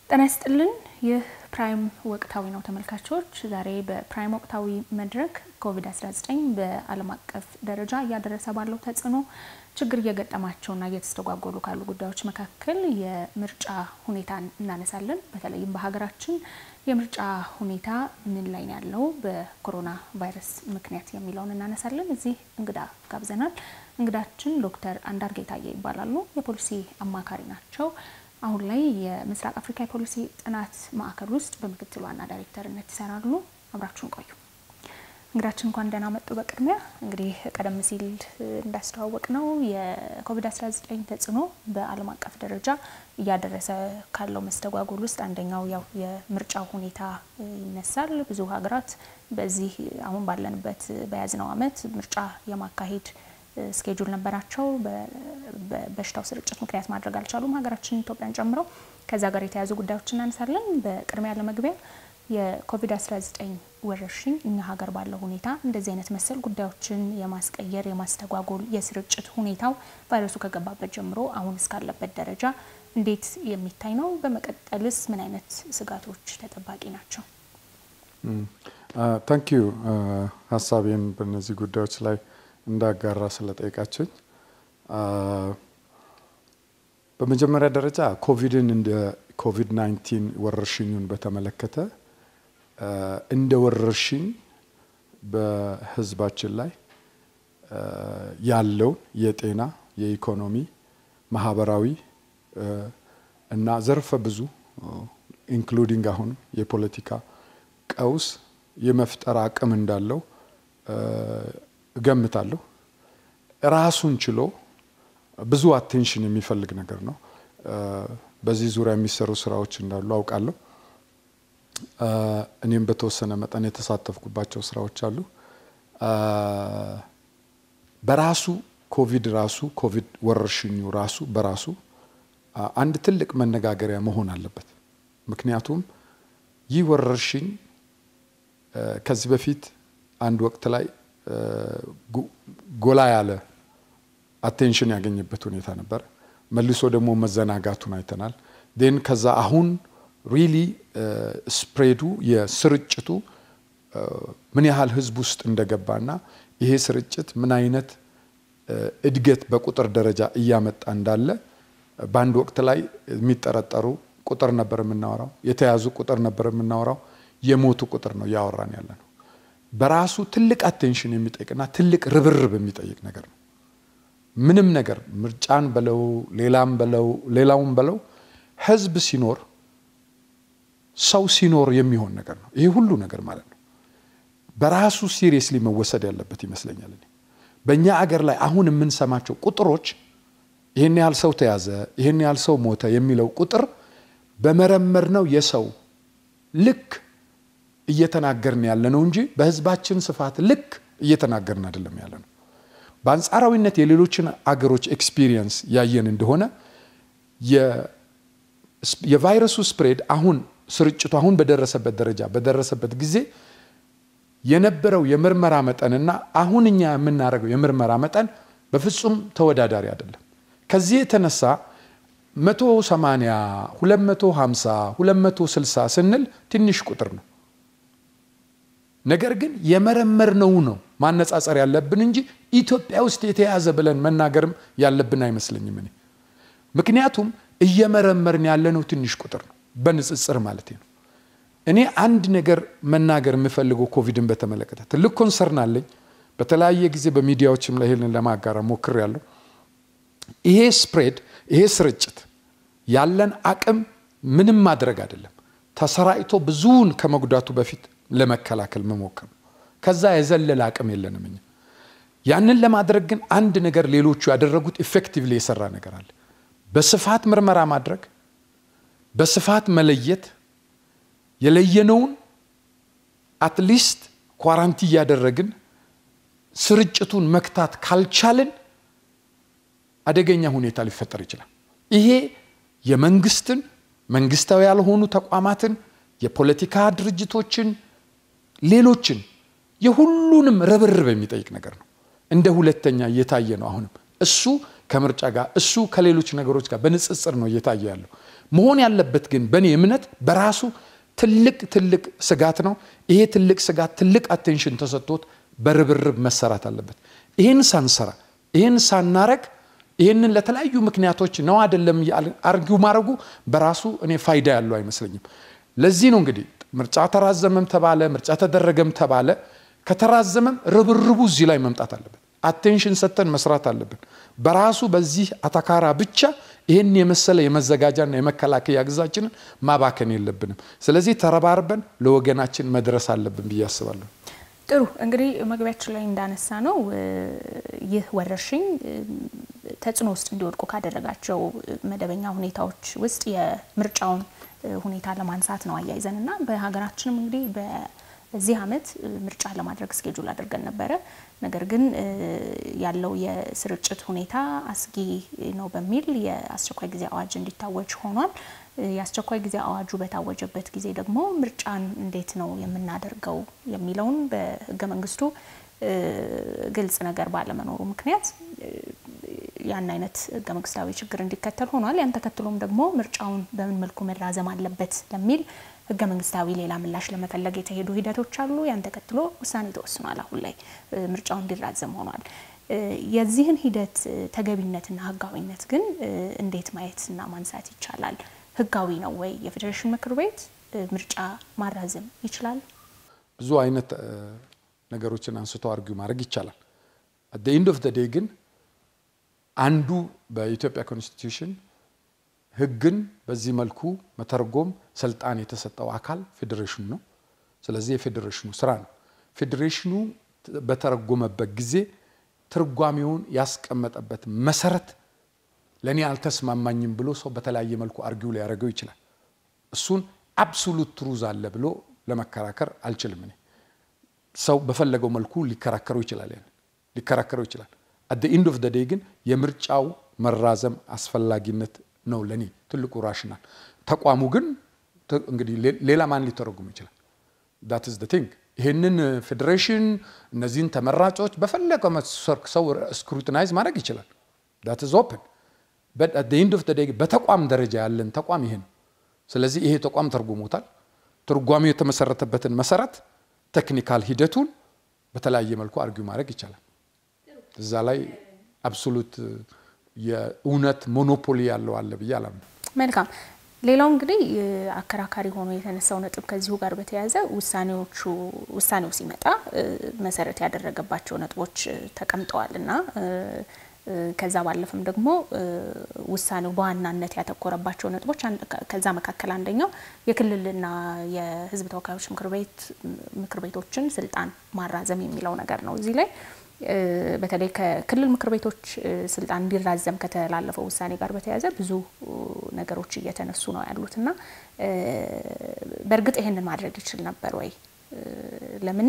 ጤና ይስጥልን። ይህ ፕራይም ወቅታዊ ነው ተመልካቾች። ዛሬ በፕራይም ወቅታዊ መድረክ ኮቪድ-19 በዓለም አቀፍ ደረጃ እያደረሰ ባለው ተጽዕኖ ችግር እየገጠማቸውና እየተስተጓጎሉ ካሉ ጉዳዮች መካከል የምርጫ ሁኔታ እናነሳለን። በተለይም በሀገራችን የምርጫ ሁኔታ ምን ላይ ነው ያለው በኮሮና ቫይረስ ምክንያት የሚለውን እናነሳለን። እዚህ እንግዳ ጋብዘናል። እንግዳችን ዶክተር አንዳርጌ ታዬ ይባላሉ። የፖሊሲ አማካሪ ናቸው። አሁን ላይ የምስራቅ አፍሪካ የፖሊሲ ጥናት ማዕከል ውስጥ በምክትል ዋና ዳይሬክተርነት ይሰራሉ። አብራችሁን ቆዩ። እንግዳችን እንኳን ደህና መጡ። በቅድሚያ እንግዲህ ቀደም ሲል እንዳስተዋወቅ ነው የኮቪድ-19 ተጽዕኖ በዓለም አቀፍ ደረጃ እያደረሰ ካለው መስተጓጎል ውስጥ አንደኛው ያው የምርጫው ሁኔታ ይነሳል። ብዙ ሀገራት በዚህ አሁን ባለንበት በያዝነው ዓመት ምርጫ የማካሄድ ስኬጁል ነበራቸው። በበሽታው ስርጭት ምክንያት ማድረግ አልቻሉም፣ ሀገራችን ኢትዮጵያን ጨምሮ። ከዛ ጋር የተያያዙ ጉዳዮች እናነሳለን። በቅድሚያ ለመግቢያ የኮቪድ-19 ወረርሽኝ እኛ ሀገር ባለው ሁኔታ እንደዚህ አይነት መሰል ጉዳዮችን የማስቀየር የማስተጓጎል የስርጭት ሁኔታው ቫይረሱ ከገባበት ጀምሮ አሁን እስካለበት ደረጃ እንዴት የሚታይ ነው? በመቀጠልስ ምን አይነት ስጋቶች ተጠባቂ ናቸው? ታንኪዩ ሀሳቤን በእነዚህ ጉዳዮች ላይ እንዳጋራ ስለጠየቃችኝ። በመጀመሪያ ደረጃ ኮቪድን እንደ ኮቪድ 19 ወረርሽኙን በተመለከተ እንደ ወረርሽኝ በሕዝባችን ላይ ያለውን የጤና፣ የኢኮኖሚ፣ ማህበራዊ እና ዘርፈ ብዙ ኢንክሉዲንግ አሁን የፖለቲካ ቀውስ የመፍጠር አቅም እንዳለው እገምታለሁ። ራሱን ችሎ ብዙ አቴንሽን የሚፈልግ ነገር ነው። በዚህ ዙሪያ የሚሰሩ ስራዎች እንዳሉ አውቃለሁ። እኔም በተወሰነ መጠን የተሳተፍኩባቸው ስራዎች አሉ። በራሱ ኮቪድ ራሱ ኮቪድ ወረርሽኙ ራሱ በራሱ አንድ ትልቅ መነጋገሪያ መሆን አለበት። ምክንያቱም ይህ ወረርሽኝ ከዚህ በፊት አንድ ወቅት ላይ ጎላ ያለ አቴንሽን ያገኘበት ሁኔታ ነበር። መልሶ ደግሞ መዘናጋቱን አይተናል። ን ከዛ አሁን ሪሊ ስፕሬዱ የስርጭቱ ምን ያህል ህዝብ ውስጥ እንደገባና ይሄ ስርጭት ምን አይነት እድገት በቁጥር ደረጃ እያመጣ እንዳለ በአንድ ወቅት ላይ የሚጠረጠሩ ቁጥር ነበር የምናወራው፣ የተያዙ ቁጥር ነበር የምናወራው፣ የሞቱ ቁጥር ነው እያወራን ያለ ነው። በራሱ ትልቅ አቴንሽን የሚጠይቅና ትልቅ ርብርብ የሚጠይቅ ነገር ነው። ምንም ነገር ምርጫን በለው ሌላም በለው ሌላውም በለው ህዝብ ሲኖር ሰው ሲኖር የሚሆን ነገር ነው። ይሄ ሁሉ ነገር ማለት ነው። በራሱ ሲሪየስሊ መወሰድ ያለበት ይመስለኛል። እኔ በእኛ አገር ላይ አሁን የምንሰማቸው ቁጥሮች ይህን ያህል ሰው ተያዘ፣ ይህን ያህል ሰው ሞተ የሚለው ቁጥር በመረመር ነው የሰው ልክ እየተናገርን ያለ ነው እንጂ በህዝባችን ስፋት ልክ እየተናገርን አይደለም ያለ ነው። በአንጻራዊነት የሌሎችን አገሮች ኤክስፒሪየንስ ያየን እንደሆነ የቫይረሱ ስፕሬድ አሁን ስርጭቱ አሁን በደረሰበት ደረጃ በደረሰበት ጊዜ የነበረው የምርመራ መጠንና አሁን እኛ የምናደርገው የምርመራ መጠን በፍጹም ተወዳዳሪ አይደለም። ከዚህ የተነሳ 180 250 260 ስንል ትንሽ ቁጥር ነው። ነገር ግን የመረመርነው ነው ማነጻጸር ያለብን እንጂ ኢትዮጵያ ውስጥ የተያዘ ብለን መናገርም ያለብን አይመስለኝም እኔ። ምክንያቱም እየመረመርን ያለነው ትንሽ ቁጥር ነው በንጽጽር ማለት ነው። እኔ አንድ ነገር መናገር የምፈልገው ኮቪድን በተመለከተ ትልቅ ኮንሰርን አለኝ። በተለያየ ጊዜ በሚዲያዎችም ላይ ይህንን ለማጋራ ሞክሬያለሁ። ይሄ ስፕሬድ ይሄ ስርጭት ያለን አቅም ምንም ማድረግ አይደለም፣ ተሰራጭቶ ብዙውን ከመጉዳቱ በፊት ለመከላከል መሞከር ነው። ከዛ የዘለለ አቅም የለንም እኛ። ያንን ለማድረግ ግን አንድ ነገር ሌሎቹ ያደረጉት ኢፌክቲቭሊ የሰራ ነገር አለ። በስፋት ምርመራ ማድረግ፣ በስፋት መለየት፣ የለየነውን አትሊስት ኳራንቲ እያደረግን ስርጭቱን መክታት ካልቻልን አደገኛ ሁኔታ ሊፈጠር ይችላል። ይሄ የመንግስትን መንግስታዊ ያልሆኑ ተቋማትን የፖለቲካ ድርጅቶችን ሌሎችን የሁሉንም ርብርብ የሚጠይቅ ነገር ነው። እንደ ሁለተኛ እየታየ ነው። አሁንም እሱ ከምርጫ ጋር እሱ ከሌሎች ነገሮች ጋር በንጽጽር ነው እየታየ ያለው። መሆን ያለበት ግን በእኔ እምነት በራሱ ትልቅ ትልቅ ስጋት ነው። ይሄ ትልቅ ስጋት ትልቅ አቴንሽን ተሰጥቶት በርብርብ መሰራት አለበት። ይህን ሳንሰራ ይህን ሳናረግ ይህንን ለተለያዩ ምክንያቶች ነው አይደለም አርጊው ማድረጉ በራሱ እኔ ፋይዳ ያለው አይመስለኝም። ለዚህ ነው እንግዲህ ምርጫ ተራዘመም ተባለ ምርጫ ተደረገም ተባለ ከተራዘመም ርብርቡ እዚህ ላይ መምጣት አለበት። አቴንሽን ሰጥተን መስራት አለብን። በራሱ በዚህ አታካራ ብቻ ይህን የመሰለ የመዘጋጃና የመከላከያ ግዛችንን ማባከን የለብንም። ስለዚህ ተረባርበን ለወገናችን መድረስ አለብን ብዬ አስባለሁ። ጥሩ እንግዲህ መግቢያችን ላይ እንዳነሳ ነው ይህ ወረርሽኝ ተጽዕኖ ውስጥ እንዲወድቁ ካደረጋቸው መደበኛ ሁኔታዎች ውስጥ የምርጫውን ሁኔታ ለማንሳት ነው አያይዘን እና በሀገራችንም እንግዲህ በዚህ ዓመት ምርጫ ለማድረግ እስኬጁል አድርገን ነበረ። ነገር ግን ያለው የስርጭት ሁኔታ አስጊ ነው በሚል የአስቸኳይ ጊዜ አዋጅ እንዲታወጅ ሆኗል። የአስቸኳይ ጊዜ አዋጁ በታወጀበት ጊዜ ደግሞ ምርጫን እንዴት ነው የምናደርገው የሚለውን በሕገ መንግስቱ ግልጽ ነገር ባለመኖሩ ምክንያት ያን አይነት ሕገ መንግስታዊ ችግር እንዲከተል ሆኗል። ያን ተከትሎም ደግሞ ምርጫውን በምን መልኩ መራዘም አለበት ለሚል ሕገ መንግስታዊ ሌላ ምላሽ ለመፈለግ የተሄዱ ሂደቶች አሉ። ያን ተከትሎ ውሳኔ ተወስኗል። አሁን ላይ ምርጫው እንዲራዘም ሆኗል። የዚህን ሂደት ተገቢነትና ሕጋዊነት ግን እንዴት ማየትና ማንሳት ይቻላል? ህጋዊ ነው ወይ? የፌዴሬሽን ምክር ቤት ምርጫ ማራዘም ይችላል? ብዙ አይነት ነገሮችን አንስቶ አርጊው ማድረግ ይቻላል። አት ኤንድ ኦፍ ዴይ ግን አንዱ በኢትዮጵያ ኮንስቲትዩሽን ህግን በዚህ መልኩ መተርጎም ስልጣን የተሰጠው አካል ፌዴሬሽኑ ነው። ስለዚህ የፌዴሬሽኑ ስራ ነው። ፌዴሬሽኑ በተረጎመበት ጊዜ ትርጓሜውን ያስቀመጠበት መሰረት ለእኔ አልተስማማኝም ብሎ ሰው በተለያየ መልኩ አርጊው ሊያደርገው ይችላል። እሱን አብሶሉት ትሩዝ አለ ብሎ ለመከራከር አልችልም። እኔ ሰው በፈለገው መልኩ ሊከራከረው ይችላል፣ ያን ሊከራከረው ይችላል። አት ኢንድ ኦፍ ዴይ ግን የምርጫው መራዘም አስፈላጊነት ነው ለእኔ ትልቁ ራሽናል። ተቋሙ ግን እንግዲህ ሌላ ማን ሊተረጉም ይችላል? ዳት ኢዝ ቲንግ ይህንን ፌዴሬሽን እነዚህን ተመራጮች በፈለገው ሰው ስክሩቲናይዝ ማድረግ ይችላል። ዳት ኢዝ ኦፕን ኢንድ ኦፍ ዴይ በተቋም ደረጃ ያለን ተቋም ይሄ ነው። ስለዚህ ይሄ ተቋም ተርጉሞታል። ትርጓሜው የተመሰረተበትን መሰረት ቴክኒካል ሂደቱን በተለያየ መልኩ አርጊው ማድረግ ይቻላል። እዛ ላይ አብሶሉት የእውነት ሞኖፖሊ ያለው አለ ብዬ አላምንም። መልካም። ሌላው እንግዲህ አከራካሪ ሆኖ የተነሳው ነጥብ ከዚሁ ጋር በተያያዘ ውሳኔዎቹ ውሳኔው ሲመጣ መሰረት ያደረገባቸው ነጥቦች ተቀምጠዋል እና ከዛ ባለፈም ደግሞ ውሳኔው በዋናነት ያተኮረባቸው ነጥቦች ከዛ መካከል አንደኛው የክልልና የሕዝብ ተወካዮች ምክር ቤት ምክር ቤቶችን ስልጣን ማራዘም የሚለው ነገር ነው። እዚህ ላይ በተለይ ከክልል ምክር ቤቶች ስልጣን እንዲራዘም ከተላለፈው ውሳኔ ጋር በተያያዘ ብዙ ነገሮች እየተነሱ ነው ያሉት እና በእርግጥ ይሄንን ማድረግ ይችል ነበር ወይ? ለምን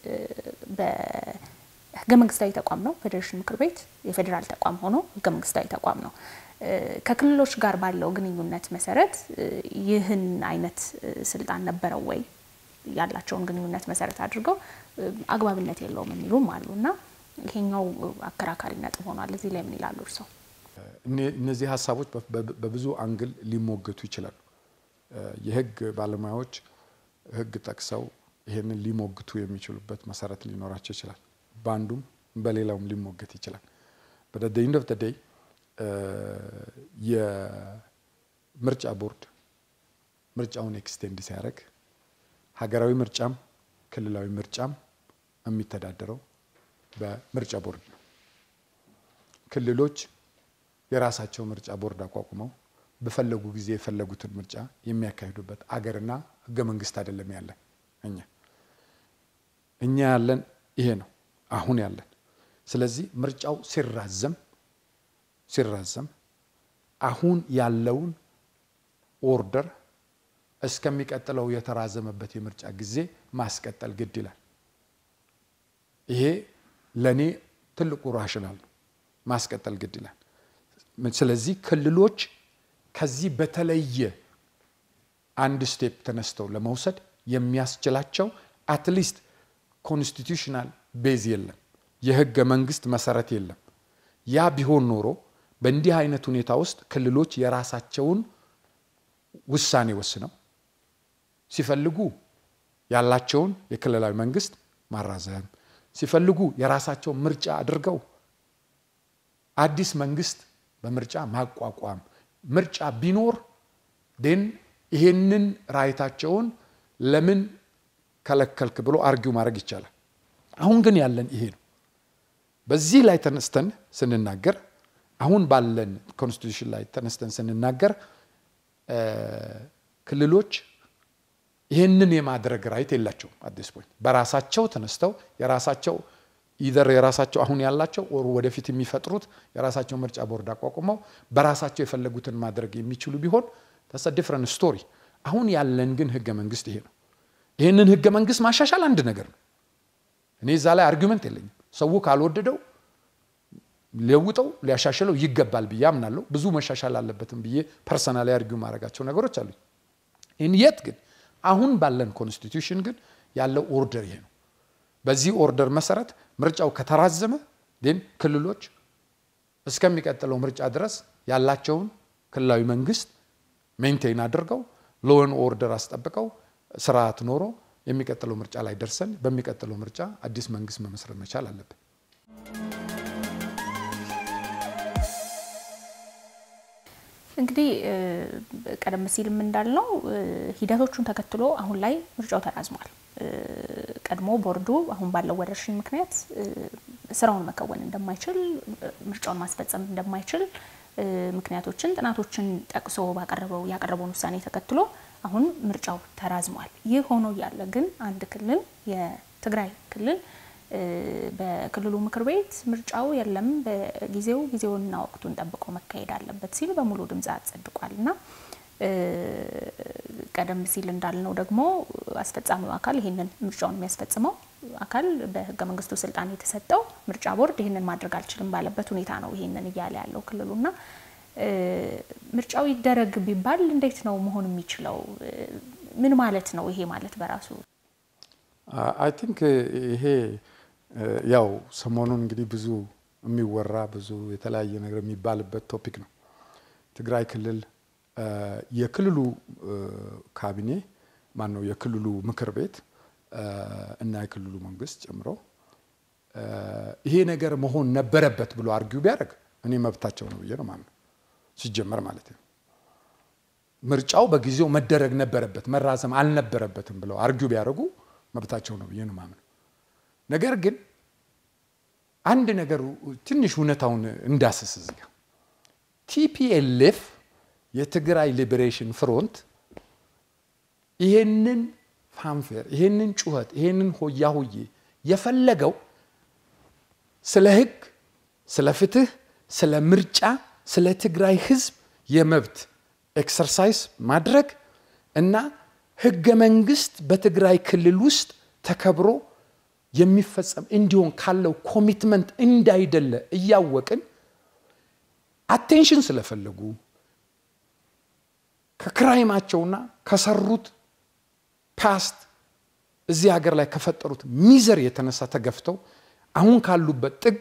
ህገ መንግስታዊ ተቋም ነው ፌዴሬሽን ምክር ቤት የፌዴራል ተቋም ሆኖ ህገ መንግስታዊ ተቋም ነው። ከክልሎች ጋር ባለው ግንኙነት መሰረት ይህን አይነት ስልጣን ነበረው ወይ? ያላቸውን ግንኙነት መሰረት አድርገው አግባብነት የለውም የሚሉም አሉ እና ይሄኛው አከራካሪ ነጥብ ሆኗል። እዚህ ላይ ምን ይላሉ እርስዎ? እነዚህ ሀሳቦች በብዙ አንግል ሊሞገቱ ይችላሉ። የህግ ባለሙያዎች ህግ ጠቅሰው ይሄንን ሊሞግቱ የሚችሉበት መሰረት ሊኖራቸው ይችላል። በአንዱም በሌላውም ሊሞገት ይችላል። በደ ኢንድ ኦፍ ዴይ የምርጫ ቦርድ ምርጫውን ኤክስቴንድ ሲያደርግ ሀገራዊ ምርጫም ክልላዊ ምርጫም የሚተዳደረው በምርጫ ቦርድ ነው። ክልሎች የራሳቸው ምርጫ ቦርድ አቋቁመው በፈለጉ ጊዜ የፈለጉትን ምርጫ የሚያካሂዱበት አገርና ህገ መንግስት አይደለም ያለን እኛ እኛ ያለን ይሄ ነው አሁን ያለን። ስለዚህ ምርጫው ሲራዘም ሲራዘም አሁን ያለውን ኦርደር እስከሚቀጥለው የተራዘመበት የምርጫ ጊዜ ማስቀጠል ግድ ይላል። ይሄ ለእኔ ትልቁ ራሽናል ነው። ማስቀጠል ግድ ይላል። ስለዚህ ክልሎች ከዚህ በተለየ አንድ ስቴፕ ተነስተው ለመውሰድ የሚያስችላቸው አትሊስት ኮንስቲቱሽናል ቤዝ የለም፣ የህገ መንግስት መሰረት የለም። ያ ቢሆን ኖሮ በእንዲህ አይነት ሁኔታ ውስጥ ክልሎች የራሳቸውን ውሳኔ ወስነው ሲፈልጉ ያላቸውን የክልላዊ መንግስት ማራዘም ሲፈልጉ የራሳቸውን ምርጫ አድርገው አዲስ መንግስት በምርጫ ማቋቋም ምርጫ ቢኖር ዴን ይሄንን ራይታቸውን ለምን ከለከልክ ብሎ አርጊው ማድረግ ይቻላል። አሁን ግን ያለን ይሄ ነው። በዚህ ላይ ተነስተን ስንናገር አሁን ባለን ኮንስቲቱሽን ላይ ተነስተን ስንናገር ክልሎች ይህንን የማድረግ ራይት የላቸውም። አዲስ ፖይንት በራሳቸው ተነስተው የራሳቸው ኢዘር የራሳቸው አሁን ያላቸው ኦር ወደፊት የሚፈጥሩት የራሳቸው ምርጫ ቦርድ አቋቁመው በራሳቸው የፈለጉትን ማድረግ የሚችሉ ቢሆን ተሰ ዲፍረንት ስቶሪ። አሁን ያለን ግን ህገ መንግስት ይሄ ነው። ይህንን ህገ መንግስት ማሻሻል አንድ ነገር ነው። እኔ እዛ ላይ አርጊመንት የለኝም። ሰው ካልወደደው ሊለውጠው ሊያሻሽለው ይገባል ብዬ አምናለሁ። ብዙ መሻሻል አለበትም ብዬ ፐርሰናሊ አርጊው ማድረጋቸው ነገሮች አሉ። ይህን የት ግን አሁን ባለን ኮንስቲቱሽን ግን ያለው ኦርደር ይሄ ነው። በዚህ ኦርደር መሰረት ምርጫው ከተራዘመ ግን ክልሎች እስከሚቀጥለው ምርጫ ድረስ ያላቸውን ክልላዊ መንግስት ሜንቴን አድርገው ሎን ኦርደር አስጠብቀው ስርዓት ኖሮ የሚቀጥለው ምርጫ ላይ ደርሰን በሚቀጥለው ምርጫ አዲስ መንግስት መመስረት መቻል አለብን። እንግዲህ ቀደም ሲልም እንዳልነው ሂደቶቹን ተከትሎ አሁን ላይ ምርጫው ተራዝሟል። ቀድሞ ቦርዱ አሁን ባለው ወረርሽኝ ምክንያት ስራውን መከወን እንደማይችል ምርጫውን ማስፈጸም እንደማይችል ምክንያቶችን ጥናቶችን ጠቅሶ ባቀረበው ያቀረበውን ውሳኔ ተከትሎ አሁን ምርጫው ተራዝሟል። ይህ ሆኖ እያለ ግን አንድ ክልል የትግራይ ክልል በክልሉ ምክር ቤት ምርጫው የለም በጊዜው ጊዜውንና ወቅቱን ጠብቆ መካሄድ አለበት ሲል በሙሉ ድምፅ አጸድቋል እና ቀደም ሲል እንዳልነው ደግሞ አስፈጻሚው አካል ይህንን ምርጫውን የሚያስፈጽመው አካል በህገ መንግስቱ ስልጣን የተሰጠው ምርጫ ቦርድ ይህንን ማድረግ አልችልም ባለበት ሁኔታ ነው ይህንን እያለ ያለው ክልሉና ምርጫው ይደረግ ቢባል እንዴት ነው መሆን የሚችለው? ምን ማለት ነው ይሄ ማለት በራሱ? አይ ቲንክ ይሄ ያው ሰሞኑን እንግዲህ ብዙ የሚወራ ብዙ የተለያየ ነገር የሚባልበት ቶፒክ ነው። ትግራይ ክልል የክልሉ ካቢኔ ማን ነው የክልሉ ምክር ቤት እና የክልሉ መንግስት ጨምሮ ይሄ ነገር መሆን ነበረበት ብሎ አርጊው ቢያደርግ እኔ መብታቸው ነው ብዬ ነው ማምነው። ሲጀመር ማለት ነው ምርጫው በጊዜው መደረግ ነበረበት መራዘም አልነበረበትም ብለው አርጊው ቢያደርጉ መብታቸው ነው ብዬ ነው ማምነው። ነገር ግን አንድ ነገር ትንሽ እውነታውን እንዳስስ እዚህ ጋር ቲፒኤልኤፍ የትግራይ ሊበሬሽን ፍሮንት ይሄንን ፋንፌር ይሄንን ጩኸት ይሄንን ሆያ ሆዬ የፈለገው ስለ ህግ፣ ስለ ፍትህ፣ ስለ ምርጫ፣ ስለ ትግራይ ህዝብ የመብት ኤክሰርሳይዝ ማድረግ እና ህገ መንግስት በትግራይ ክልል ውስጥ ተከብሮ የሚፈጸም እንዲሆን ካለው ኮሚትመንት እንዳይደለ እያወቅን አቴንሽን ስለፈለጉ ከክራይማቸውና ከሰሩት ፓስት እዚህ ሀገር ላይ ከፈጠሩት ሚዘር የተነሳ ተገፍተው አሁን ካሉበት ጥግ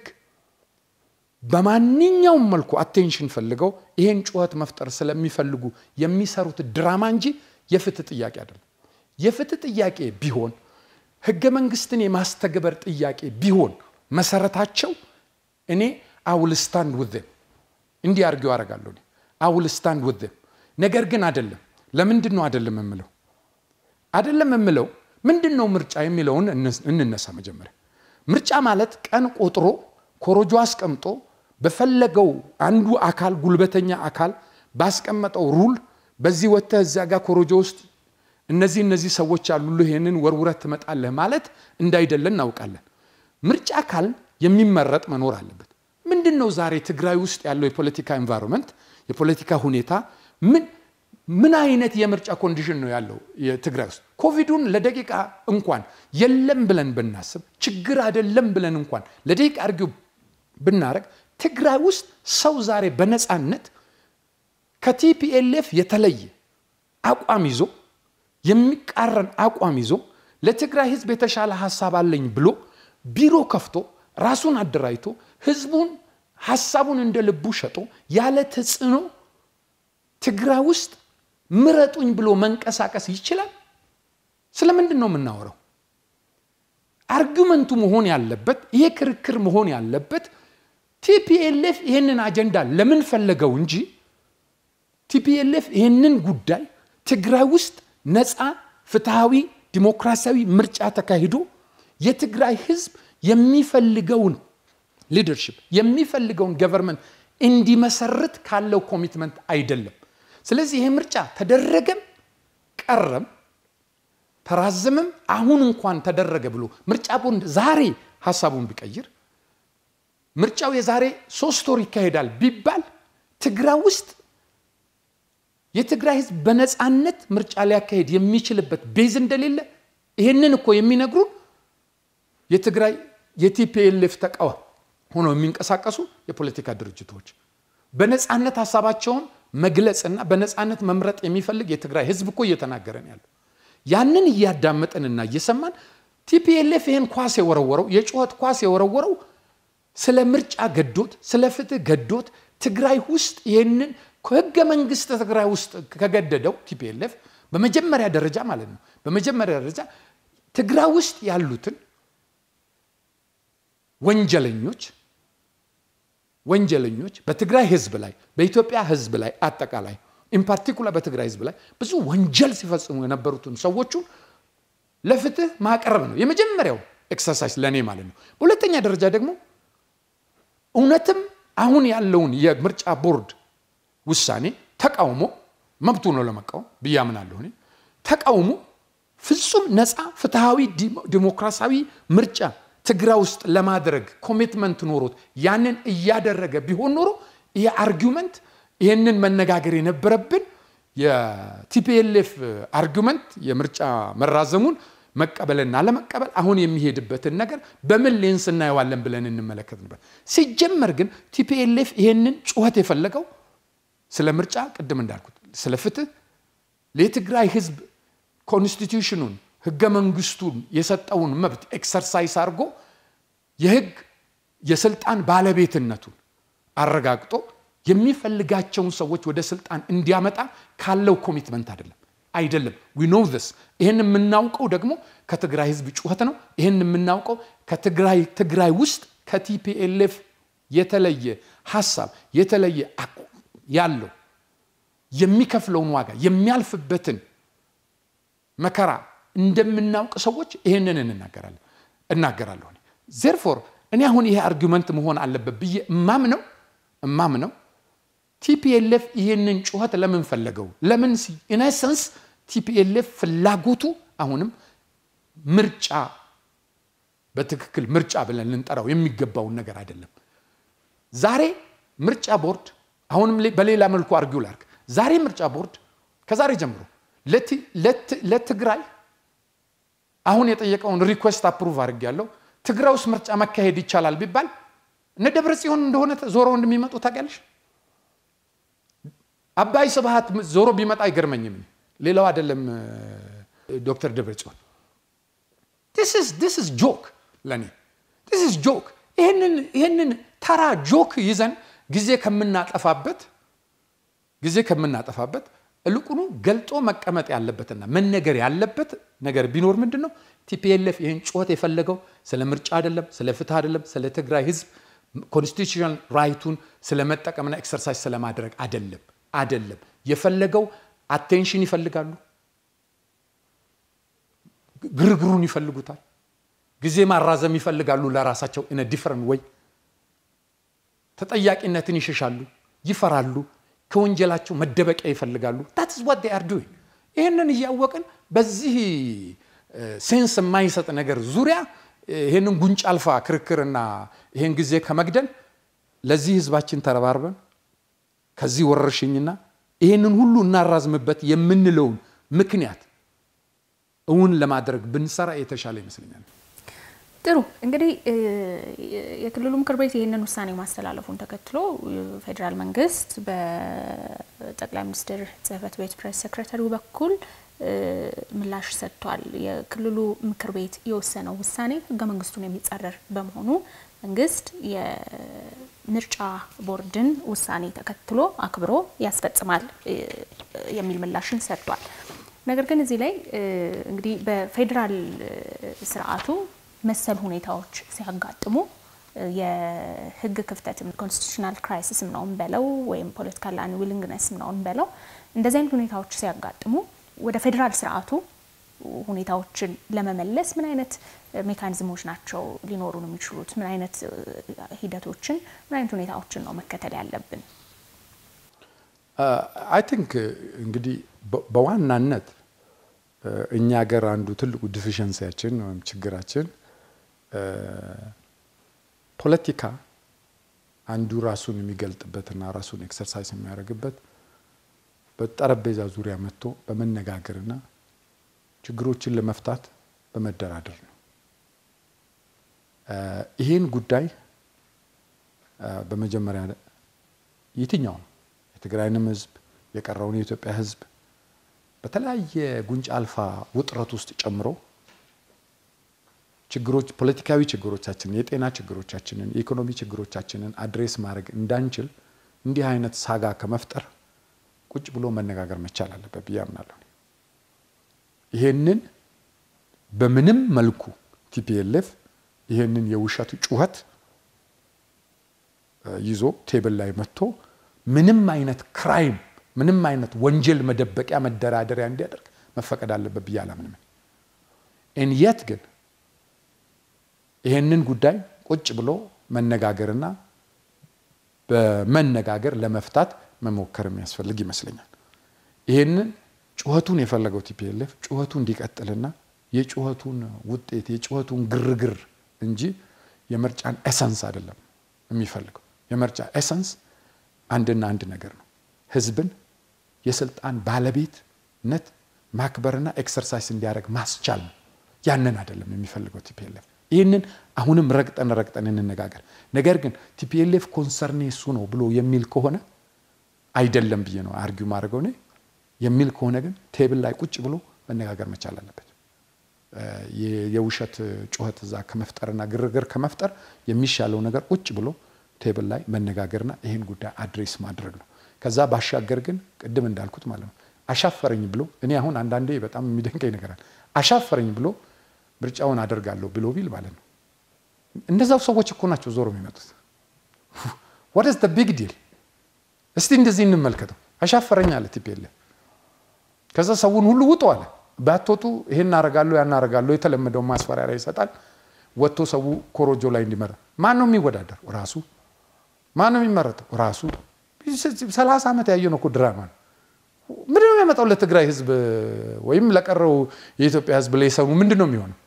በማንኛውም መልኩ አቴንሽን ፈልገው ይሄን ጩኸት መፍጠር ስለሚፈልጉ የሚሰሩት ድራማ እንጂ የፍትህ ጥያቄ አይደለም። የፍትህ ጥያቄ ቢሆን ህገ መንግስትን የማስተግበር ጥያቄ ቢሆን መሰረታቸው እኔ አውል ስታንድ ውዝም እንዲህ አድርጌው አደርጋለሁ። አውል ስታንድ ውዝም ነገር ግን አይደለም። ለምንድን ነው አይደለም የምለው? አይደለም የምለው ምንድን ነው ምርጫ የሚለውን እንነሳ። መጀመሪያ ምርጫ ማለት ቀን ቆጥሮ ኮሮጆ አስቀምጦ በፈለገው አንዱ አካል ጉልበተኛ አካል ባስቀመጠው ሩል በዚህ ወጥተህ እዚያ ጋር ኮሮጆ ውስጥ እነዚህ እነዚህ ሰዎች ያሉልህ ይህንን ወርውረት ትመጣለህ ማለት እንዳይደለ እናውቃለን። ምርጫ አካል የሚመረጥ መኖር አለበት። ምንድን ነው ዛሬ ትግራይ ውስጥ ያለው የፖለቲካ ኤንቫይሮንመንት የፖለቲካ ሁኔታ ምን ምን አይነት የምርጫ ኮንዲሽን ነው ያለው የትግራይ ውስጥ? ኮቪዱን ለደቂቃ እንኳን የለም ብለን ብናስብ ችግር አይደለም ብለን እንኳን ለደቂቃ አርጊው ብናረግ ትግራይ ውስጥ ሰው ዛሬ በነፃነት ከቲፒኤልኤፍ የተለየ አቋም ይዞ የሚቃረን አቋም ይዞ ለትግራይ ህዝብ የተሻለ ሀሳብ አለኝ ብሎ ቢሮ ከፍቶ ራሱን አደራጅቶ ህዝቡን ሀሳቡን እንደ ልቡ ሸጦ ያለ ተጽዕኖ ትግራይ ውስጥ ምረጡኝ ብሎ መንቀሳቀስ ይችላል? ስለምንድን ነው የምናወራው? አርጊመንቱ መሆን ያለበት ይሄ ክርክር መሆን ያለበት ቲፒኤልኤፍ ይህንን አጀንዳ ለምን ፈለገው እንጂ ቲፒኤልኤፍ ይህንን ጉዳይ ትግራይ ውስጥ ነፃ ፍትሐዊ ዲሞክራሲያዊ ምርጫ ተካሂዶ የትግራይ ህዝብ የሚፈልገውን ሊደርሽፕ የሚፈልገውን ገቨርንመንት እንዲመሰርት ካለው ኮሚትመንት አይደለም። ስለዚህ ይሄ ምርጫ ተደረገም ቀረም ተራዘመም አሁን እንኳን ተደረገ ብሎ ምርጫ ቦርድ ዛሬ ሀሳቡን ቢቀይር ምርጫው የዛሬ ሶስት ወር ይካሄዳል ቢባል ትግራይ ውስጥ የትግራይ ህዝብ በነፃነት ምርጫ ሊያካሄድ የሚችልበት ቤዝ እንደሌለ ይህንን እኮ የሚነግሩን የትግራይ የቲፒኤልኤፍ ተቃዋሚ ሆነው የሚንቀሳቀሱ የፖለቲካ ድርጅቶች በነፃነት ሀሳባቸውን መግለጽና በነፃነት መምረጥ የሚፈልግ የትግራይ ህዝብ እኮ እየተናገረን ያለው ያንን እያዳመጥንና እየሰማን ቲፒኤልኤፍ ይህን ኳስ የወረወረው የጩኸት ኳስ የወረወረው ስለ ምርጫ ገዶት ስለ ፍትህ ገዶት ትግራይ ውስጥ ይህንን ህገ መንግስት ትግራይ ውስጥ ከገደደው ቲፒኤልኤፍ በመጀመሪያ ደረጃ ማለት ነው በመጀመሪያ ደረጃ ትግራይ ውስጥ ያሉትን ወንጀለኞች ወንጀለኞች በትግራይ ህዝብ ላይ በኢትዮጵያ ህዝብ ላይ አጠቃላይ ኢንፓርቲኩላር በትግራይ ህዝብ ላይ ብዙ ወንጀል ሲፈጽሙ የነበሩትን ሰዎቹን ለፍትህ ማቅረብ ነው የመጀመሪያው ኤክሰርሳይዝ ለእኔ ማለት ነው። በሁለተኛ ደረጃ ደግሞ እውነትም አሁን ያለውን የምርጫ ቦርድ ውሳኔ ተቃውሞ መብቱ ነው ለመቃወም ብዬ አምናለሁ። እኔ ተቃውሞ ፍጹም ነፃ ፍትሐዊ ዲሞክራሲያዊ ምርጫ ትግራይ ውስጥ ለማድረግ ኮሚትመንት ኖሮት ያንን እያደረገ ቢሆን ኖሮ ይሄ አርጊመንት ይህንን መነጋገር የነበረብን የቲፒኤልኤፍ አርጊመንት የምርጫ መራዘሙን መቀበልና ለመቀበል አሁን የሚሄድበትን ነገር በምን ሌንስ እናየዋለን ብለን እንመለከት ነበር። ሲጀመር ግን ቲፒኤልኤፍ ይህንን ጩኸት የፈለገው ስለ ምርጫ ቅድም እንዳልኩት ስለ ፍትህ የትግራይ ህዝብ ኮንስቲቱሽኑን ህገ መንግስቱን የሰጠውን መብት ኤክሰርሳይዝ አድርጎ የህግ የስልጣን ባለቤትነቱን አረጋግጦ የሚፈልጋቸውን ሰዎች ወደ ስልጣን እንዲያመጣ ካለው ኮሚትመንት አይደለም አይደለም ዊ ኖው ስ ይህን የምናውቀው ደግሞ ከትግራይ ህዝብ ጩኸት ነው ይህን የምናውቀው ከትግራይ ትግራይ ውስጥ ከቲፒኤልኤፍ የተለየ ሀሳብ የተለየ ያለው የሚከፍለውን ዋጋ የሚያልፍበትን መከራ እንደምናውቅ ሰዎች ይህንን እንናገራለን እናገራለሁ ዜርፎር እኔ አሁን ይሄ አርጊመንት መሆን አለበት ብዬ እማምነው እማምነው ቲፒኤልኤፍ ይህንን ጩኸት ለምን ፈለገው ለምን ኢነሰንስ ቲፒኤልኤፍ ፍላጎቱ አሁንም ምርጫ በትክክል ምርጫ ብለን ልንጠራው የሚገባውን ነገር አይደለም ዛሬ ምርጫ ቦርድ አሁንም በሌላ መልኩ አርጊው ላርግ ዛሬ ምርጫ ቦርድ ከዛሬ ጀምሮ ለትግራይ አሁን የጠየቀውን ሪኩዌስት አፕሩቭ አድርግ ያለው ትግራይ ውስጥ ምርጫ መካሄድ ይቻላል ቢባል እነ ደብረ ጽዮን እንደሆነ ዞሮ እንደሚመጡ ታውቂያለሽ። አባይ ስብሃት ዞሮ ቢመጣ አይገርመኝም። ሌላው አይደለም ዶክተር ደብረ ጽዮን ስ ጆክ ለእኔ ስ ጆክ። ይህንን ተራ ጆክ ይዘን ጊዜ ከምናጠፋበት ጊዜ ከምናጠፋበት እልቁኑ ገልጦ መቀመጥ ያለበትና መነገር ያለበት ነገር ቢኖር ምንድን ነው? ቲፒኤልኤፍ ይህን ጩኸት የፈለገው ስለ ምርጫ አይደለም፣ ስለ ፍትህ አይደለም፣ ስለ ትግራይ ህዝብ ኮንስቲቱሽናል ራይቱን ስለመጠቀምና ኤክሰርሳይዝ ስለማድረግ አይደለም አይደለም። የፈለገው አቴንሽን ይፈልጋሉ፣ ግርግሩን ይፈልጉታል፣ ጊዜ ማራዘም ይፈልጋሉ ለራሳቸው ኢነ ዲፈረንት ወይ ተጠያቂነትን ይሸሻሉ፣ ይፈራሉ ከወንጀላቸው መደበቂያ ይፈልጋሉ። ታትስ ዋት ዴይ አር ዱይንግ። ይህንን እያወቅን በዚህ ሴንስ የማይሰጥ ነገር ዙሪያ ይህንን ጉንጭ አልፋ ክርክርና ይህን ጊዜ ከመግደል ለዚህ ህዝባችን ተረባርበን ከዚህ ወረርሽኝና ይህንን ሁሉ እናራዝምበት የምንለውን ምክንያት እውን ለማድረግ ብንሰራ የተሻለ ይመስለኛል። ጥሩ እንግዲህ የክልሉ ምክር ቤት ይህንን ውሳኔ ማስተላለፉን ተከትሎ ፌዴራል መንግስት በጠቅላይ ሚኒስትር ጽህፈት ቤት ፕሬስ ሴክሬታሪው በኩል ምላሽ ሰጥቷል። የክልሉ ምክር ቤት የወሰነው ውሳኔ ህገ መንግስቱን የሚጻረር በመሆኑ መንግስት የምርጫ ቦርድን ውሳኔ ተከትሎ አክብሮ ያስፈጽማል የሚል ምላሽን ሰጥቷል። ነገር ግን እዚህ ላይ እንግዲህ በፌዴራል ስርዓቱ መሰል ሁኔታዎች ሲያጋጥሙ የህግ ክፍተትም ኮንስቲቱሽናል ክራይሲስም ነው እንበለው ወይም ፖለቲካል አንዊሊንግነስም ነው እንበለው እንደዚህ አይነት ሁኔታዎች ሲያጋጥሙ ወደ ፌዴራል ስርዓቱ ሁኔታዎችን ለመመለስ ምን አይነት ሜካኒዝሞች ናቸው ሊኖሩ ነው የሚችሉት? ምን አይነት ሂደቶችን፣ ምን አይነት ሁኔታዎችን ነው መከተል ያለብን? አይ ቲንክ እንግዲህ በዋናነት እኛ ሀገር አንዱ ትልቁ ዲፊሸንሲያችን ወይም ችግራችን ፖለቲካ አንዱ ራሱን የሚገልጥበትና ራሱን ኤክሰርሳይዝ የሚያደርግበት በጠረጴዛ ዙሪያ መጥቶ በመነጋገርና ችግሮችን ለመፍታት በመደራደር ነው። ይህን ጉዳይ በመጀመሪያ የትኛውም የትግራይንም ህዝብ የቀረውን የኢትዮጵያ ህዝብ በተለያየ ጉንጭ አልፋ ውጥረት ውስጥ ጨምሮ ችግሮች ፖለቲካዊ ችግሮቻችንን፣ የጤና ችግሮቻችንን፣ የኢኮኖሚ ችግሮቻችንን አድሬስ ማድረግ እንዳንችል እንዲህ አይነት ሳጋ ከመፍጠር ቁጭ ብሎ መነጋገር መቻል አለበት ብዬ አምናለሁ። ይሄንን በምንም መልኩ ቲፒኤልኤፍ ይሄንን የውሸት ጩኸት ይዞ ቴብል ላይ መጥቶ ምንም አይነት ክራይም ምንም አይነት ወንጀል መደበቂያ መደራደሪያ እንዲያደርግ መፈቀድ አለበት ብዬ አላምንም። ኤንየት ግን ይሄንን ጉዳይ ቁጭ ብሎ መነጋገርና በመነጋገር ለመፍታት መሞከር የሚያስፈልግ ይመስለኛል። ይሄንን ጩኸቱን የፈለገው ቲፒኤልኤፍ ጩኸቱ እንዲቀጥልና የጩኸቱን ውጤት የጩኸቱን ግርግር እንጂ የምርጫን ኤሰንስ አይደለም የሚፈልገው። የምርጫ ኤሰንስ አንድና አንድ ነገር ነው፣ ህዝብን የስልጣን ባለቤትነት ማክበርና ኤክሰርሳይዝ እንዲያደርግ ማስቻል ነው። ያንን አይደለም የሚፈልገው ቲፒኤልኤፍ። ይህንን አሁንም ረግጠን ረግጠን እንነጋገር። ነገር ግን ቲፒኤልኤፍ ኮንሰርኔ እሱ ነው ብሎ የሚል ከሆነ አይደለም ብዬ ነው አርጊው ማድረገው እኔ የሚል ከሆነ ግን ቴብል ላይ ቁጭ ብሎ መነጋገር መቻል አለበት። የውሸት ጩኸት እዛ ከመፍጠርና ግርግር ከመፍጠር የሚሻለው ነገር ቁጭ ብሎ ቴብል ላይ መነጋገርና ይህን ጉዳይ አድሬስ ማድረግ ነው። ከዛ ባሻገር ግን ቅድም እንዳልኩት ማለት ነው አሻፈረኝ ብሎ እኔ አሁን አንዳንዴ በጣም የሚደንቀኝ ነገር አለ። አሻፈረኝ ብሎ ምርጫውን አደርጋለሁ ብሎ ቢል ማለት ነው እነዛው ሰዎች እኮ ናቸው ዞሮ የሚመጡት። ወደስ ቢግ ዲል እስቲ እንደዚህ እንመልከተው። አሻፈረኝ አለ ቲፒኤልኤፍ። ከዛ ሰውን ሁሉ ውጡ አለ። ባትወጡ ይሄን አረጋለሁ ያን አረጋለሁ የተለመደውን ማስፈራሪያ ይሰጣል። ወጥቶ ሰው ኮሮጆ ላይ እንዲመራ ማን ነው የሚወዳደር? ራሱ ማን ነው የሚመረጠው? ራሱ ሰላሳ ዓመት ያየነው እኮ ድራማ ነው። ምንድን ነው የሚያመጣው ለትግራይ ህዝብ ወይም ለቀረው የኢትዮጵያ ህዝብ ላይ ሰሙ ምንድን ነው የሚሆነው?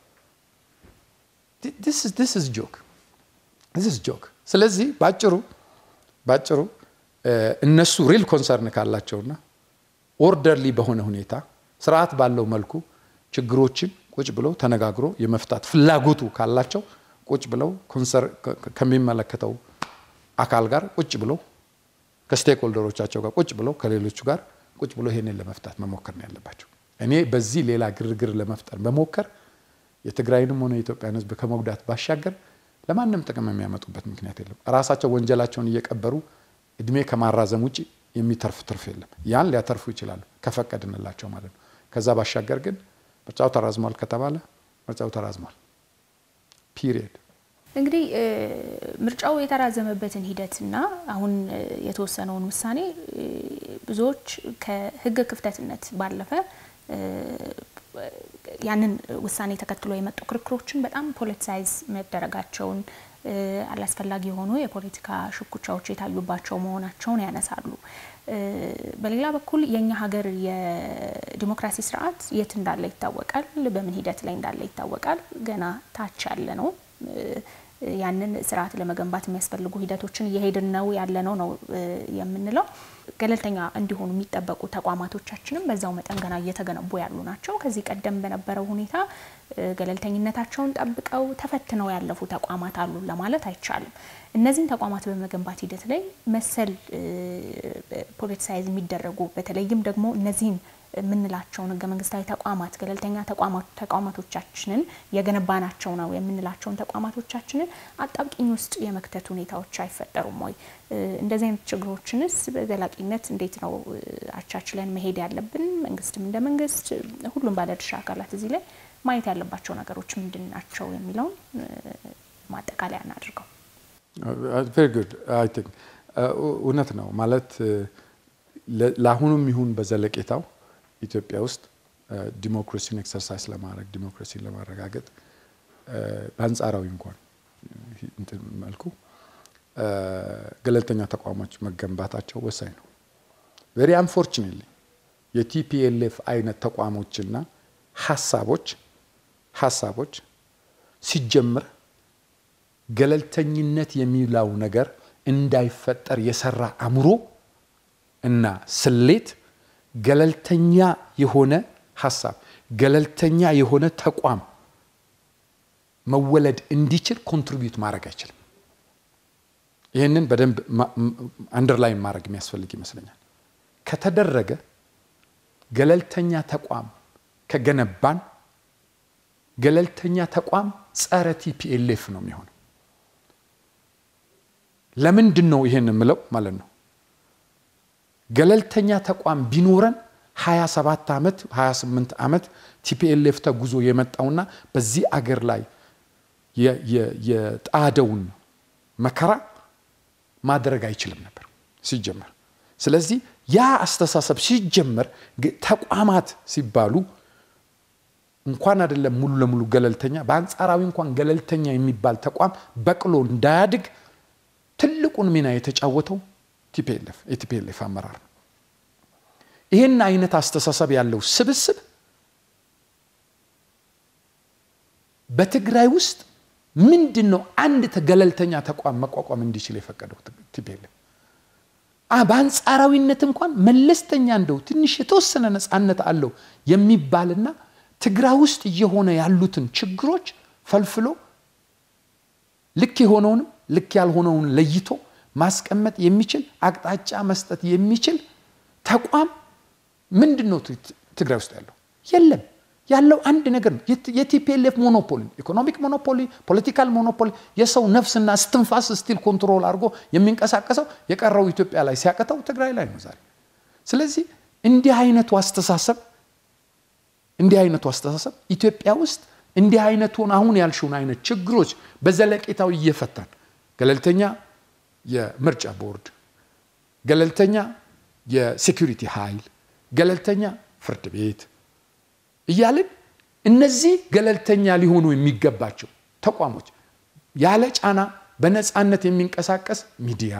ጆክ ጆክ። ስለዚህ ባጭሩ ባጭሩ እነሱ ሪል ኮንሰርን ካላቸውና ኦርደርሊ በሆነ ሁኔታ ስርዓት ባለው መልኩ ችግሮችን ቁጭ ብለው ተነጋግሮ የመፍታት ፍላጎቱ ካላቸው ቁጭ ብለው ከሚመለከተው አካል ጋር ቁጭ ብለው ከስቴክ ሆልደሮቻቸው ጋር ቁጭ ብለው ከሌሎቹ ጋር ቁጭ ብሎ ይሄንን ለመፍታት መሞከር ነው ያለባቸው። እኔ በዚህ ሌላ ግርግር ለመፍጠር መሞከር የትግራይንም ሆነ የኢትዮጵያን ህዝብ ከመጉዳት ባሻገር ለማንም ጥቅም የሚያመጡበት ምክንያት የለም። ራሳቸው ወንጀላቸውን እየቀበሩ እድሜ ከማራዘም ውጭ የሚተርፍ ትርፍ የለም። ያን ሊያተርፉ ይችላሉ ከፈቀድንላቸው ማለት ነው። ከዛ ባሻገር ግን ምርጫው ተራዝሟል ከተባለ ምርጫው ተራዝሟል። ፒሪየድ። እንግዲህ ምርጫው የተራዘመበትን ሂደትና አሁን የተወሰነውን ውሳኔ ብዙዎች ከህግ ክፍተትነት ባለፈ ያንን ውሳኔ ተከትሎ የመጡ ክርክሮችን በጣም ፖለቲሳይዝ መደረጋቸውን አላስፈላጊ የሆኑ የፖለቲካ ሽኩቻዎች የታዩባቸው መሆናቸውን ያነሳሉ። በሌላ በኩል የእኛ ሀገር የዲሞክራሲ ስርዓት የት እንዳለ ይታወቃል፣ በምን ሂደት ላይ እንዳለ ይታወቃል። ገና ታች ያለ ነው። ያንን ስርዓት ለመገንባት የሚያስፈልጉ ሂደቶችን እየሄድን ነው ያለ ነው ነው የምንለው። ገለልተኛ እንዲሆኑ የሚጠበቁ ተቋማቶቻችንም በዛው መጠን ገና እየተገነቡ ያሉ ናቸው። ከዚህ ቀደም በነበረው ሁኔታ ገለልተኝነታቸውን ጠብቀው ተፈትነው ያለፉ ተቋማት አሉ ለማለት አይቻልም። እነዚህን ተቋማት በመገንባት ሂደት ላይ መሰል ፖለቲሳይዝ የሚደረጉ በተለይም ደግሞ እነዚህን የምንላቸውን ህገ መንግስታዊ ተቋማት ገለልተኛ ተቋማቶቻችንን የገነባናቸው ነው የምንላቸውን ተቋማቶቻችንን አጣብቂኝ ውስጥ የመክተት ሁኔታዎች አይፈጠሩም ወይ? እንደዚህ አይነት ችግሮችንስ በዘላቂነት እንዴት ነው አቻችለን መሄድ ያለብን? መንግስትም እንደ መንግስት ሁሉም ባለድርሻ አካላት እዚህ ላይ ማየት ያለባቸው ነገሮች ምንድን ናቸው የሚለውን ማጠቃለያ እናድርገው። ቬሪ ጉድ አይ ቲንክ እውነት ነው ማለት ለአሁኑም ይሁን በዘለቄታው ኢትዮጵያ ውስጥ ዲሞክራሲን ኤክሰርሳይዝ ለማድረግ ዲሞክራሲን ለማረጋገጥ በአንጻራዊ እንኳን እንትን መልኩ ገለልተኛ ተቋሞች መገንባታቸው ወሳኝ ነው። ቬሪ አንፎርቹኔትሊ የቲፒኤልኤፍ አይነት ተቋሞችና ሀሳቦች ሀሳቦች ሲጀምር ገለልተኝነት የሚለው ነገር እንዳይፈጠር የሰራ አእምሮ እና ስሌት ገለልተኛ የሆነ ሀሳብ ገለልተኛ የሆነ ተቋም መወለድ እንዲችል ኮንትሪቢዩት ማድረግ አይችልም። ይህንን በደንብ አንደርላይን ማድረግ የሚያስፈልግ ይመስለኛል። ከተደረገ ገለልተኛ ተቋም ከገነባን ገለልተኛ ተቋም ጸረ ቲፒኤልኤፍ ነው የሚሆነው። ለምንድን ነው ይሄን የምለው ማለት ነው? ገለልተኛ ተቋም ቢኖረን 27 ዓመት 28 ዓመት ቲፒኤልኤፍ ተጉዞ የመጣውና በዚህ አገር ላይ የጣደውን መከራ ማድረግ አይችልም ነበር ሲጀመር። ስለዚህ ያ አስተሳሰብ ሲጀመር ተቋማት ሲባሉ እንኳን አይደለም ሙሉ ለሙሉ ገለልተኛ በአንጻራዊ እንኳን ገለልተኛ የሚባል ተቋም በቅሎ እንዳያድግ ትልቁን ሚና የተጫወተው ቲፒኤልኤፍ የቲፒኤልኤፍ አመራር ነው። ይህን አይነት አስተሳሰብ ያለው ስብስብ በትግራይ ውስጥ ምንድን ነው አንድ ገለልተኛ ተቋም መቋቋም እንዲችል የፈቀደው ቲፒኤልኤፍ? በአንጻራዊነት እንኳን መለስተኛ እንደው ትንሽ የተወሰነ ነፃነት አለው የሚባልና ትግራይ ውስጥ እየሆነ ያሉትን ችግሮች ፈልፍሎ ልክ የሆነውንም ልክ ያልሆነውን ለይቶ ማስቀመጥ የሚችል አቅጣጫ መስጠት የሚችል ተቋም ምንድን ነው ትግራይ ውስጥ ያለው? የለም። ያለው አንድ ነገር ነው፣ የቲፒኤልኤፍ ሞኖፖሊ፣ ኢኮኖሚክ ሞኖፖሊ፣ ፖለቲካል ሞኖፖሊ፣ የሰው ነፍስና እስትንፋስ ስቲል ኮንትሮል አድርጎ የሚንቀሳቀሰው የቀረው ኢትዮጵያ ላይ ሲያቅተው ትግራይ ላይ ነው ዛሬ። ስለዚህ እንዲህ አይነቱ አስተሳሰብ እንዲህ አይነቱ አስተሳሰብ ኢትዮጵያ ውስጥ እንዲህ አይነቱን አሁን ያልሽውን አይነት ችግሮች በዘለቄታው እየፈታን ገለልተኛ የምርጫ ቦርድ፣ ገለልተኛ የሴኩሪቲ ኃይል፣ ገለልተኛ ፍርድ ቤት እያልን እነዚህ ገለልተኛ ሊሆኑ የሚገባቸው ተቋሞች ያለ ጫና በነፃነት የሚንቀሳቀስ ሚዲያ፣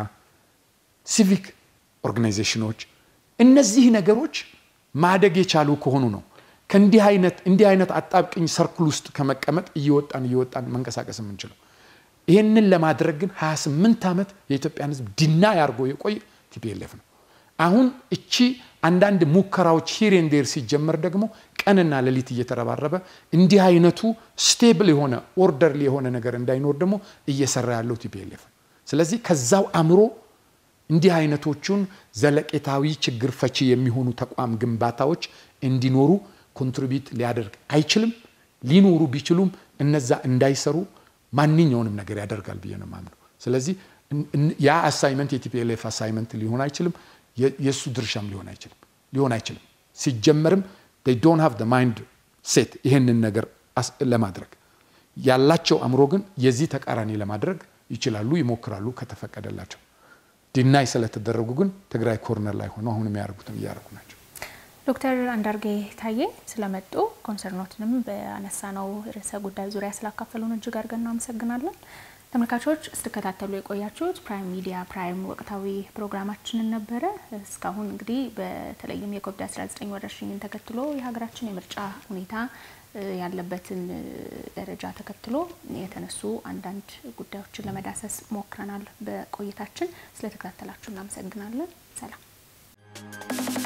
ሲቪክ ኦርጋናይዜሽኖች እነዚህ ነገሮች ማደግ የቻሉ ከሆኑ ነው ከእንዲህ አይነት እንዲህ አይነት አጣብቅኝ ሰርክል ውስጥ ከመቀመጥ እየወጣን እየወጣን መንቀሳቀስ የምንችለው። ይህንን ለማድረግ ግን 28 ዓመት የኢትዮጵያን ሕዝብ ዲና ያርጎ የቆየ ቲፒኤልኤፍ ነው። አሁን እቺ አንዳንድ ሙከራዎች ሂሬን ዴር ሲጀመር ደግሞ ቀንና ሌሊት እየተረባረበ እንዲህ አይነቱ ስቴብል የሆነ ኦርደርሊ የሆነ ነገር እንዳይኖር ደግሞ እየሰራ ያለው ቲፒኤልኤፍ ነው። ስለዚህ ከዛው አእምሮ እንዲህ አይነቶቹን ዘለቄታዊ ችግር ፈቺ የሚሆኑ ተቋም ግንባታዎች እንዲኖሩ ኮንትሪቢዩት ሊያደርግ አይችልም። ሊኖሩ ቢችሉም እነዛ እንዳይሰሩ ማንኛውንም ነገር ያደርጋል ብዬ ነው የማምነው። ስለዚህ ያ አሳይመንት የቲፒኤልኤፍ አሳይመንት ሊሆን አይችልም። የእሱ ድርሻም ሊሆን አይችልም ሊሆን አይችልም። ሲጀመርም ዶንት ሃቭ ማይንድ ሴት ይህንን ነገር ለማድረግ ያላቸው አእምሮ ግን የዚህ ተቃራኒ ለማድረግ ይችላሉ፣ ይሞክራሉ ከተፈቀደላቸው። ዲናይ ስለተደረጉ ግን ትግራይ ኮርነር ላይ ሆነው አሁን የሚያደርጉትን እያደረጉ ናቸው። ዶክተር አንዳርጌ ታዬ ስለመጡ ኮንሰርኖትንም በአነሳነው ርዕሰ ጉዳይ ዙሪያ ስላካፈሉን እጅግ አድርገን እናመሰግናለን። ተመልካቾች ስትከታተሉ የቆያችሁት ፕራይም ሚዲያ ፕራይም ወቅታዊ ፕሮግራማችንን ነበረ። እስካሁን እንግዲህ በተለይም የኮቪድ-19 ወረርሽኝን ተከትሎ የሀገራችን የምርጫ ሁኔታ ያለበትን ደረጃ ተከትሎ የተነሱ አንዳንድ ጉዳዮችን ለመዳሰስ ሞክረናል። በቆይታችን ስለተከታተላችሁ እናመሰግናለን። ሰላም